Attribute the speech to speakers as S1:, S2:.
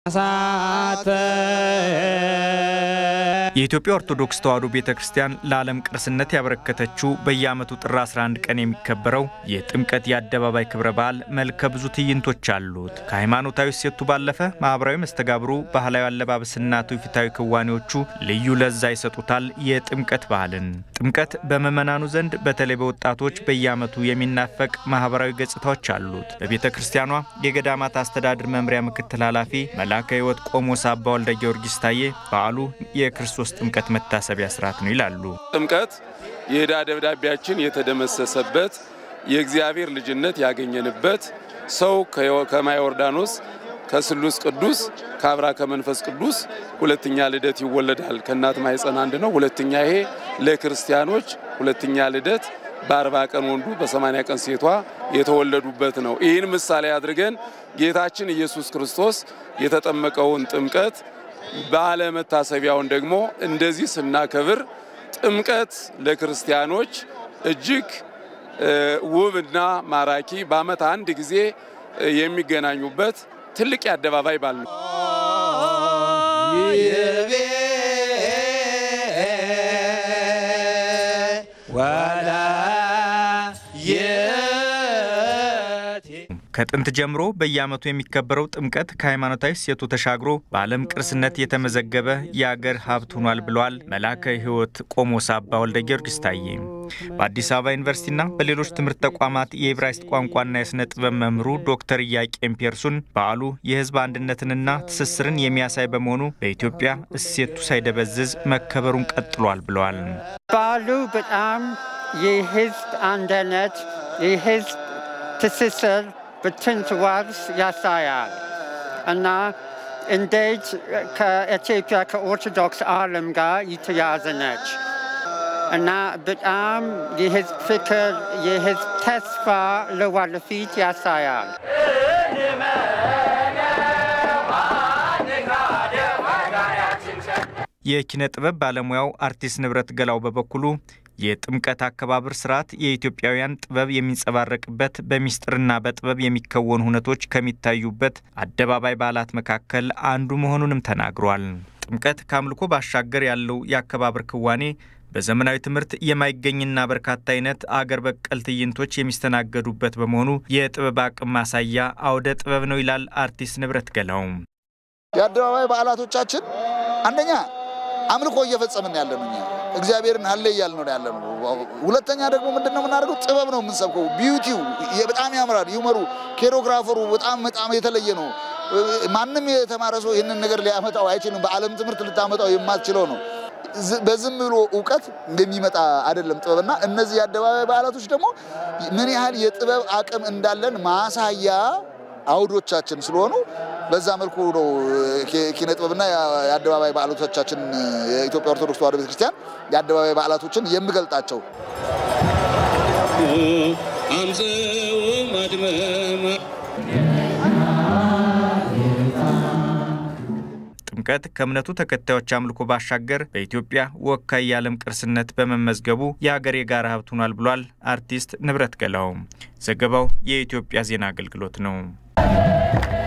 S1: የኢትዮጵያ ኦርቶዶክስ ተዋሕዶ ቤተ ክርስቲያን ለዓለም ቅርስነት ያበረከተችው በየዓመቱ ጥር 11 ቀን የሚከበረው የጥምቀት የአደባባይ ክብረ በዓል መልከ ብዙ ትዕይንቶች አሉት። ከሃይማኖታዊ እሴቱ ባለፈ ማኅበራዊ መስተጋብሩ፣ ባህላዊ አለባበስና ትውፊታዊ ክዋኔዎቹ ልዩ ለዛ ይሰጡታል የጥምቀት በዓልን። ጥምቀት በምዕመናኑ ዘንድ በተለይ በወጣቶች በየዓመቱ የሚናፈቅ ማኅበራዊ ገጽታዎች አሉት። በቤተ ክርስቲያኗ የገዳማት አስተዳደር መምሪያ ምክትል ኃላፊ መልአከ ሕይወት ቆሞስ አባ ወልደ ጊዮርጊስ ታዬ በዓሉ የክርስቶስ ጥምቀት መታሰቢያ ስርዓት ነው ይላሉ።
S2: ጥምቀት የዕዳ ደብዳቤያችን የተደመሰሰበት የእግዚአብሔር ልጅነት ያገኘንበት ሰው ከማየ ዮርዳኖስ ከስሉስ ቅዱስ ከአብራ ከመንፈስ ቅዱስ ሁለተኛ ልደት ይወለዳል። ከእናት ማኅፀን አንድ ነው። ሁለተኛ ይሄ ለክርስቲያኖች ሁለተኛ ልደት በአርባ ቀን ወንዱ በሰማንያ ቀን ሴቷ የተወለዱበት ነው። ይህን ምሳሌ አድርገን ጌታችን ኢየሱስ ክርስቶስ የተጠመቀውን ጥምቀት በዓለ መታሰቢያውን ደግሞ እንደዚህ ስናከብር ጥምቀት ለክርስቲያኖች እጅግ ውብና ማራኪ በዓመት አንድ ጊዜ የሚገናኙበት ትልቅ የአደባባይ በዓል ነው።
S1: ከጥንት ጀምሮ በየዓመቱ የሚከበረው ጥምቀት ከሃይማኖታዊ እሴቱ ተሻግሮ በዓለም ቅርስነት የተመዘገበ የአገር ሀብት ሆኗል ብለዋል መልአከ ሕይወት ቆሞስ አባ ወልደ ጊዮርጊስ ታዬ። በአዲስ አበባ ዩኒቨርሲቲና በሌሎች ትምህርት ተቋማት የዕብራይስጥ ቋንቋና የሥነ ጥበብ መምህሩ ዶክተር ኢያቄም ፔርሱን በዓሉ የሕዝብ አንድነትንና ትስስርን የሚያሳይ በመሆኑ በኢትዮጵያ እሴቱ ሳይደበዝዝ መከበሩን ቀጥሏል ብለዋል።
S3: በዓሉ በጣም የሕዝብ አንድነት የሕዝብ ትስስር በጥንት ወርስ ያሳያል እና እንዴት ከኢትዮጵያ ከኦርቶዶክስ ዓለም ጋር የተያዘ ነች እና በጣም የህዝብ ፍቅር የህዝብ ተስፋ ለወደፊት ያሳያል።
S1: የኪነ ጥበብ ባለሙያው አርቲስት ንብረት ገላው በበኩሉ የጥምቀት አከባበር ስርዓት የኢትዮጵያውያን ጥበብ የሚንጸባረቅበት በሚስጥርና በጥበብ የሚከወኑ ሁነቶች ከሚታዩበት አደባባይ በዓላት መካከል አንዱ መሆኑንም ተናግሯል። ጥምቀት ከአምልኮ ባሻገር ያለው የአከባበር ክዋኔ በዘመናዊ ትምህርት የማይገኝና በርካታ አይነት አገር በቀል ትዕይንቶች የሚስተናገዱበት በመሆኑ የጥበብ አቅም ማሳያ አውደ ጥበብ ነው ይላል አርቲስት ንብረት ገላው።
S4: የአደባባይ በዓላቶቻችን አንደኛ አምልኮ እየፈጸምን ያለ ነው። እግዚአብሔርን አለ እያልን ነው ያለ ነው። ሁለተኛ ደግሞ ምንድን ነው የምናደርገው? ጥበብ ነው የምንሰብከው። ቢዩቲው በጣም ያምራል። ዩመሩ፣ ኬሮግራፈሩ በጣም በጣም የተለየ ነው። ማንም የተማረ ሰው ይህንን ነገር ሊያመጣው አይችልም። በዓለም ትምህርት ልታመጣው የማትችለው ነው። በዝም ብሎ እውቀት የሚመጣ አይደለም ጥበብና እነዚህ የአደባባይ በዓላቶች ደግሞ ምን ያህል የጥበብ አቅም እንዳለን ማሳያ አውዶቻችን ስለሆኑ በዛ መልኩ ነው ኪነ ጥበብና የአደባባይ በዓላቶቻችን የኢትዮጵያ ኦርቶዶክስ ተዋሕዶ ቤተክርስቲያን የአደባባይ በዓላቶችን የምገልጣቸው።
S1: ጥምቀት ከእምነቱ ተከታዮች አምልኮ ባሻገር በኢትዮጵያ ወካይ የዓለም ቅርስነት በመመዝገቡ የሀገር የጋራ ሀብት ሆኗል ብሏል አርቲስት ንብረት ገላው። ዘገባው የኢትዮጵያ ዜና አገልግሎት ነው።